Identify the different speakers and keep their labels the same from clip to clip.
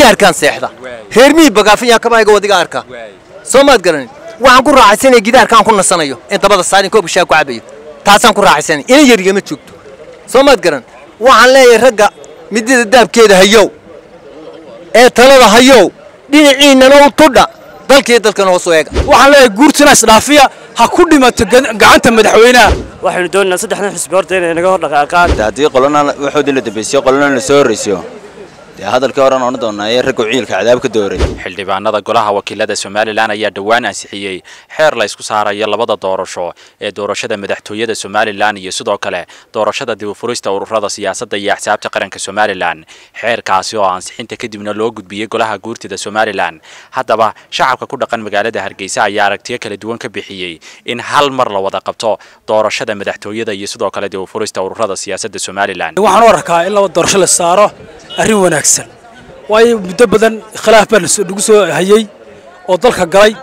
Speaker 1: gidaarkaan seexda reer mihii bagaafiyaa kabayga wadiga arka soo maad garanin waxaan ku raaxaysanaya gidaarkaan ku nasanayo in dabada saarin koobka shaa ku cabayo taasaan ku raaxaysanaya ina yarigama joogto soo maad garan waxaan leeyahay ragga midida daabkeeda hayow ee talada hayow dhinaciinnana u tudha dalkii dalkana hoos u eega
Speaker 2: waxaan leeyahay guurtina isdhaafiya ha ku dhimato gacanta madaxweynaha
Speaker 3: waxaynu doonaynaa saddexdan xisbi horta inay naga hor dhaqaaqaan
Speaker 4: haddii qolana waxoodii la dambaysiyo qolana la soo horraysiyo dee hadalkii horan odhan doonaa ee raggu ciilka cadaab ka dooray
Speaker 5: xildhibaanada golaha wakiilada somalilan ayaa dhowaan ansixiyey xeer la isku saarayo labada doorasho ee doorashada madaxtooyada somalilan iyo sidoo kale doorashada dibufurista ururada siyaasadda iyo axsaabta qaranka somalilan xeerkaasi oo ansixinta kadibna loo gudbiyey golaha guurtida somalilan haddaba shacabka ku dhaqan magaalada hargeysa ayaa aragtiyo kala duwan ka bixiyey in hal mar la wada qabto doorashada madaxtooyada iyo sidoo kale dibufurista ururada siyaasadda somalilan
Speaker 2: waxaan u arkaa in laba doorasho la saaro arrin wanaagsan waayo muddo badan khilaaf baa lagu soo hayey oo dalka galay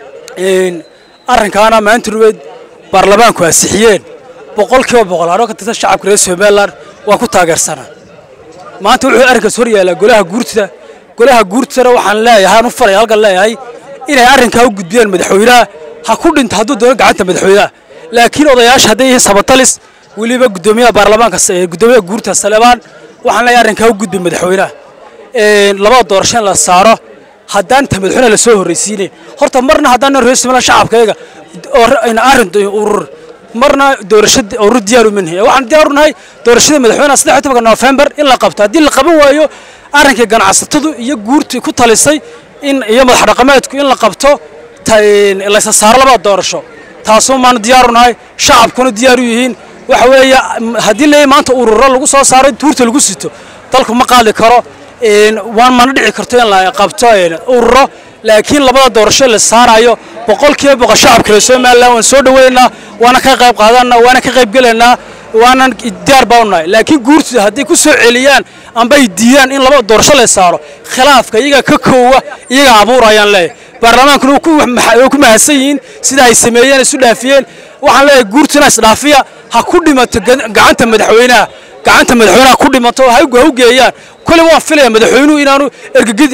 Speaker 2: arrinkaana maanta ruweed baarlamaanku ansixiyeen boqolkiiba boqol anoo ka tirsan shacabka reer somalilan waan ku taageersanaa maanta wuxuu arrinkaas hor yaallaa golaha guurtida golaha guurtidana waxaan leeyahay aan u falaya halkan leeyahay inay arrinkaa u gudbiyaan madaxweynaha ha ku dhinto hadduu doono gacanta madaxweynaha laakiin odayaasha hadday yihiin sabatalis weliba guddoomiyaha baarlamaanka guddoomiyaha guurta saleebaan waxaan leeyahay arrinkaa u gudbi madaxweynaha labada doorasho in la saaro haddaan ta madaxweynaha la soo horraysiinayn horta marna haddaan reer somaliland shacabkayga arrin urur marna doorasho urur diyaar uma nihin waxaan diyaar u nahay doorashada madaxweynaha saddex iyo tobanka noofembar in la qabto haddii la qaban waayo arrinkii ganacsatadu iyo guurtii ku talisay in iyo madax dhaqameedku in la qabto laysa saaro labada doorasho taasuu maana diyaar u nahay shacabkuna diyaar u yihiin waxa weeye haddii leeyahay maanta ururo lagu soo saaro tuurta lagu sito dalku ma qaadi karo waan mana dhici karto in la qabto ururo laakiin labada doorasho la saarayo boqolkiiba boqol shacabka reer somaliland waan soo dhaweynaynaa waana ka qayb qaadanaa waana ka qayb gelaynaa waanan diyaar baa u nahay laakiin guurtida hadday ku soo celiyaan amba ay diidaan in labada doorasho la saaro khilaafka iyaga ka koowa iyaga abuurayaan leeyahay baarlamaankuna way ku mahadsan yihiin sida ay sameeyeen isu dhaafiyeen waxaan leeyahay guurtina isdhaafiya ha ku dhimato gacanta madaxweynaha gacanta madaxweynaha ku dhimato ha u geeyaan kole waan filaya madaxweynuhu inaanu ergegid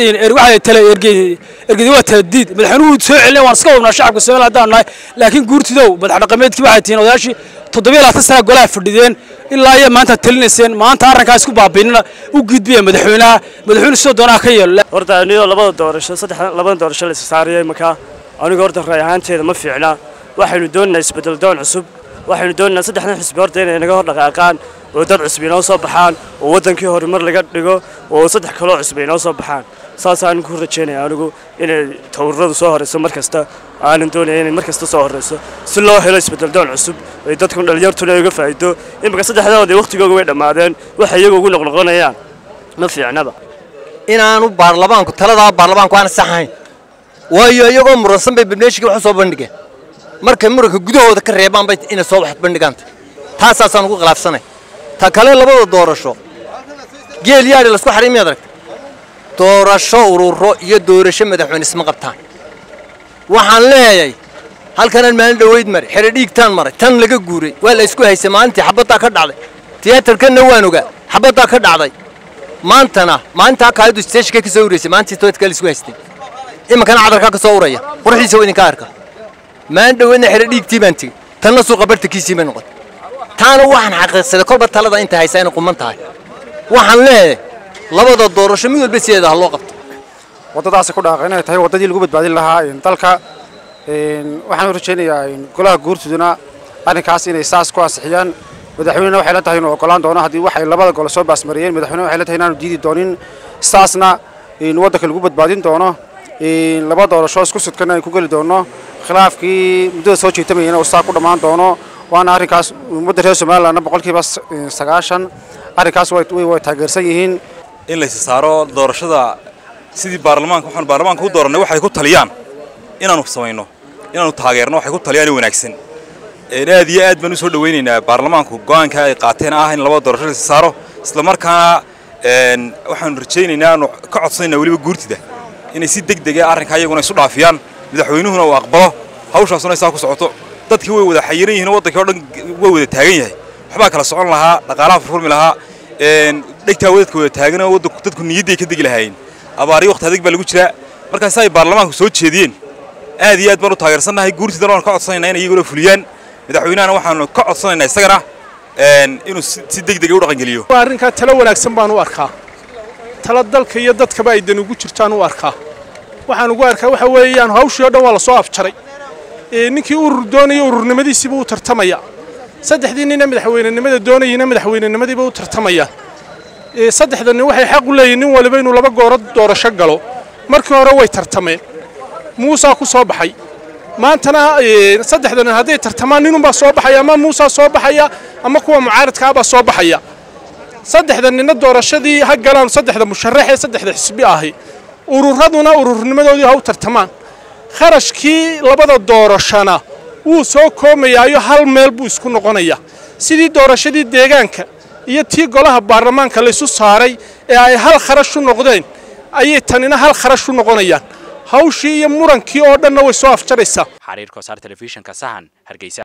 Speaker 2: ergedi waa taladiid madaxweynuhu soo celin waan iska wadnaa shacabka somaliland haddaan nahay laakiin guurtidow madax dhaqameedkii waxay tihiin odayaashii toddobiyo labaatan sana golaha fadhideen ilaa iyo maanta talinayseen maanta arrinkaas ku baabiinina u gudbiya madaxweynaha madaxweyne sidoo doonaa ka yeelo
Speaker 3: horta anigoo labada doorasho saddex labada doorasho la saarayay markaa aniga horta raay ahaanteeda ma fiicna waxaynu doonaynaa isbedel doon cusub waxaynu doonaynaa saddexdan xisbi horta inay naga hor dhaqaaqaan oo dad cusub inoo soo baxaan oo waddankii horumar laga dhigo oo saddex kaloo cusub inoo soo baxaan saasaan ku rajaynaya anigu inay tawraradu soo horeyso mar kasta aanan doonaya inay mar kasta soo horeyso si loo helo isbedel doon cusub ay dadku dhalinyartuna uga faa'iido imika saddexdoodii waqtigooga way dhammaadeen waxay iyagu ugu noqnoqonayaan ma fiicnaba
Speaker 1: inaanu baarlamaanku taladaa baarlamaanku aan saxayn waayo iyagoo muransan bay barnaamijkii wax soo bandhigeen markay muranka gudahooda ka reebaan bay inay soo wax bandhigaanta taasaasaan ugu khilaafsanay ta kale labada doorasho geel yaadhi lasku xaray miyaad aragta doorasho ururo iyo doorasho madaxweyne isma qabtaan waxaan leeyahay halkanaan maalin dhoweyd maray xere dhiigtaan maray tan laga guuray waa la isku haysay maalintii xabaddaa ka dhacday tiyaatarkanna waan ogaa xabaddaa ka dhacday maantana maalintaa kaayadu steeshka ka soo ureysay maalintii toodka la isku haystay iminkana cadarkaa ka soo uraya quruxiisa waa idinka arka maalin dhoweydna xere dhiigtii baan tegey tanna suuqa bartankiisii bay noqotay taana waxaan xaqiiqsaday kolba talada inta haysaa inay quman tahay waxaan leeyahay labada doorasho mid walba sideeda ha loo qabto
Speaker 6: waddadaasi ku dhaaqa inay tahay waddadii lagu badbaadin lahaa dalka waxaan u rajaynayaa golaha guurtuduna arrinkaas inay saas ku ansixiyaan madaxweynena waxay la tahay inuu ogolaan doono haddii waxay labada gole soo baasmariyeen madaxweyne waxay la tahay inaanu diidi doonin saasna waddanka lagu badbaadin doono laba doorasho isku sudkana ay ku geli doono khilaafkii muddada soo jeetamayana uu saa ku dhammaan doono waana arrinkaas ummadda reer somalilandna boqolkiiba sagaashan arrinkaas way taageersan yihiin
Speaker 7: in laysi saaro doorashada sidii baarlamaanka waxaan baarlamaanka u doorannay waxay ku taliyaan inaanu samayno inaanu taageerno waxay ku taliyaan wanaagsan aad iyo aad baan u soo dhawaynaynaa baarlamaanku go'aanka ay qaateen ah in labada doorasho laysi saaro isla markaana waxaanu rajaynaynaa aanu ka codsanaynaa weliba guurtida inay si deg dega arrinkaa iyaguna isu dhaafiyaan madaxweynuhuna uu aqbalo hawshaasuna saa ku socoto dadkii way wada xayiran yihiin waddankii o dhan way wada taagan yahay waxbaa kala socon lahaa dhaqaalaha furfurmi lahaa dhegtaa wadadka wada taagan oo dadku niyadday ka degi lahaayeen abaariyo waqti adag baa lagu jiraa markaas ay baarlamaanku soo jeediyeen aad iyo aad baan u taageersannahay guurtidana waan ka codsanaynaa inay iyaguna fuliyaan madaxweynahana waxaanu ka codsanaynaa isagana inuu si degdega u dhaqangeliyo
Speaker 8: arrinkaa talo wanaagsan baan u arkaa talo dalka iyo dadkaba ay dan ugu jirtaan u arkaa waxaan ugu arkaa waxa weeyaan hawshii oo dhan waa lasoo afjaray ninkii urur doonaya ururnimadiisiiba u tartamaya saddexdii nina madaxweynenimada doonayina madaxweynenimadiiba u tartamayaan saddexda nin waxay xaq u leeyihin nin waliba inuu laba gooro doorasho galo markii hore way tartameen muusaa ku soo baxay maantana saddexda nin hadday tartamaan ninunbaa soo baxaya ama muusaa soo baxaya ama kuwa mucaaradkaabaa soo baxaya saddexda ninna doorashadii ha galaan saddexda musharax ee saddexda xisbi ahi ururaduna ururnimadoodii ha u tartamaan kharashkii labada doorashana wuu soo koomayaayo hal meel buu isku noqonaya sidii doorashadii deegaanka iyo tii golaha baarlamaanka laysu saaray ee ay hal kharash u noqdeen ayay tanina hal kharash u noqonayaan hawshii iyo murankii oo dhanna way soo afjaraysaa
Speaker 5: xariir kosaar telefishinka sahan hargeysa